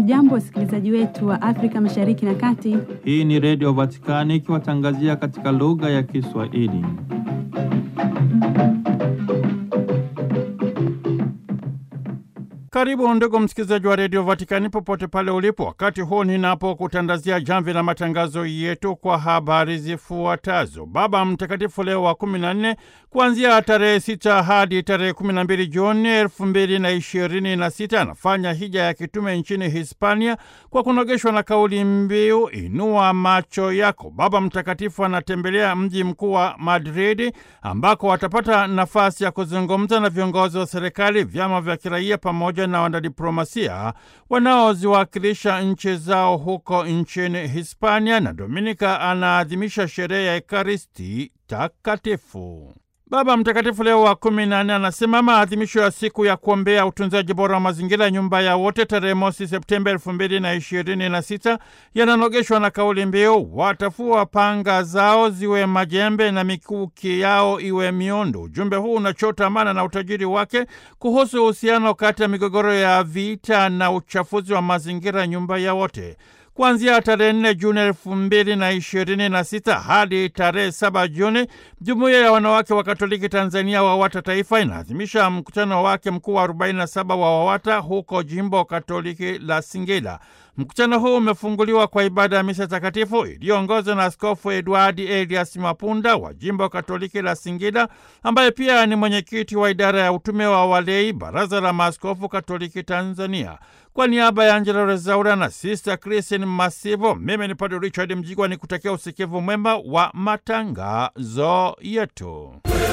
Hamjambo, wasikilizaji wetu wa Afrika Mashariki na Kati. Hii ni Redio Vatikani ikiwatangazia katika lugha ya Kiswahili. Karibu ndugu msikilizaji wa redio Vatikani popote pale ulipo, wakati huu ninapokutandazia jamvi la matangazo yetu kwa habari zifuatazo. Baba Mtakatifu Leo wa kumi na nne kuanzia tarehe sita hadi tarehe kumi na mbili Juni elfu mbili na ishirini na sita anafanya hija ya kitume nchini Hispania kwa kunogeshwa na kauli mbiu inua macho yako. Baba Mtakatifu anatembelea mji mkuu wa Madridi ambako atapata nafasi ya kuzungumza na viongozi wa serikali, vyama vya kiraia pamoja na wanadiplomasia wanaoziwakilisha nchi zao huko nchini Hispania, na Dominika anaadhimisha sherehe ya Ekaristi Takatifu. Baba Mtakatifu Leo wa kumi na nne anasema maadhimisho ya siku ya kuombea utunzaji bora wa mazingira, nyumba ya wote, tarehe mosi Septemba elfu mbili na ishirini na sita yananogeshwa na kauli mbiu watafua panga zao ziwe majembe na mikuki yao iwe miondo. Ujumbe huu unachota maana na utajiri wake kuhusu uhusiano kati ya migogoro ya vita na uchafuzi wa mazingira, nyumba ya wote Kuanzia tarehe nne Juni elfu mbili na ishirini na sita hadi tarehe saba Juni, jumuiya ya wanawake wa Katoliki Tanzania WAWATA Taifa inaadhimisha mkutano wake mkuu wa 47 wa WAWATA huko jimbo Katoliki la Singida. Mkutano huu umefunguliwa kwa ibada ya misa takatifu iliyoongozwa na Askofu Edwadi Elias Mapunda wa jimbo Katoliki la Singida, ambaye pia ni mwenyekiti wa idara ya utume wa walei, Baraza la Maaskofu Katoliki Tanzania. Kwa niaba ya Angela Rezaura na Sister Christine Masivo, mimi ni Padre Richard Mjigwa ni kutakia usikivu mwema wa matangazo yetu.